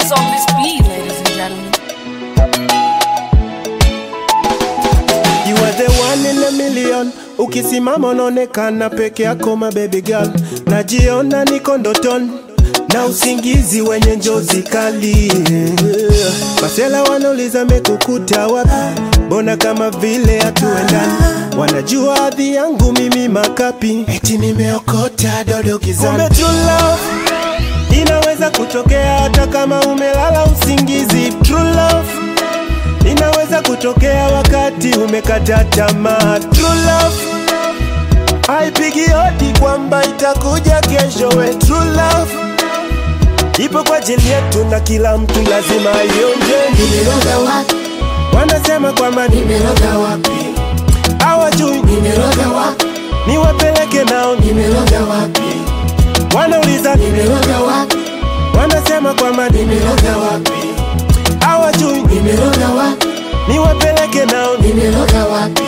What's on this beat, ladies and gentlemen? You are the one in a million. Ukisimama unaonekana peke yako my baby girl, najiona niko ndotoni na usingizi wenye njozi kali. Masela wanauliza mekukuta wapi, mbona kama vile hatuendani. Wanajua hadhi yangu mimi makapi, eti nimeokota dodo gizani. Kumbe true love inaweza kutokea hata kama umelala usingizi. True love inaweza kutokea wakati umekata tamaa. True love haipigi hodi kwamba itakuja kesho. We true love ipo kwa ajili yetu na kila mtu lazima ionje. Nimeroga wapi? Wanasema kwamba ni Nimeroga wapi? hawajui, Nimeroga wapi? niwapeleke nao, Nimeroga wapi? wanauliza, Nimeroga wapi? wanasema kwamba ni Nimeroga wapi? hawajui, Nimeroga wapi? niwapeleke nao, Nimeroga wapi?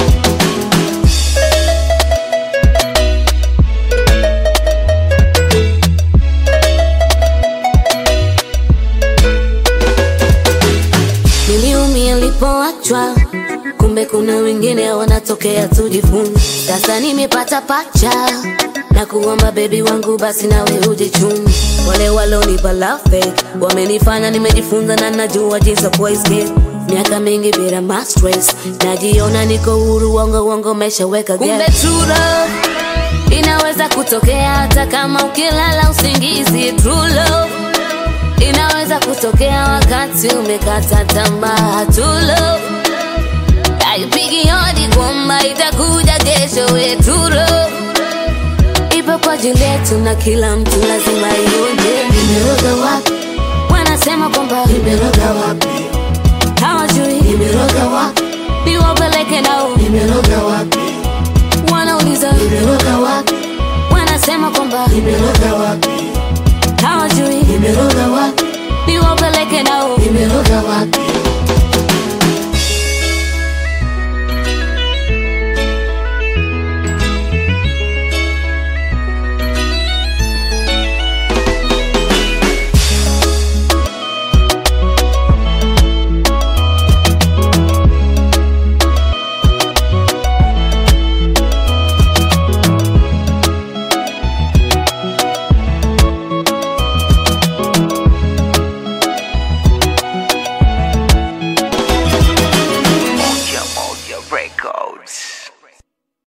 Niliumia nilipoachwa, kumbe kuna wengine wanatokea, tujifunze. Sasa nimepata pacha na kuomba bebi wangu, basi nawe ujichunge. Wale walonipa love fake wamenifanya nimejifunza, na najua jinsi ya kuescape miaka mingi bila ma stress, najiona niko huru, wongo wongo meshaweka gap. Kumbe true love inaweza kutokea hata kama ukilala usingizi. True love inaweza kutokea wakati umekata tamaa. True love haipigi hodi kwamba itakuja kesho. We true love ipo kwa ajili yetu na kila mtu lazima ionje. Nimeroga wapi? Wanasema kwamba Nimeroga wapi? hawajui, Nimeroga wapi? niwapeleke nao, Nimeroga wapi? wanauliza, Nimeroga wapi? wanasema kwamba Nimeroga wapi? hawajui, Nimeroga wapi?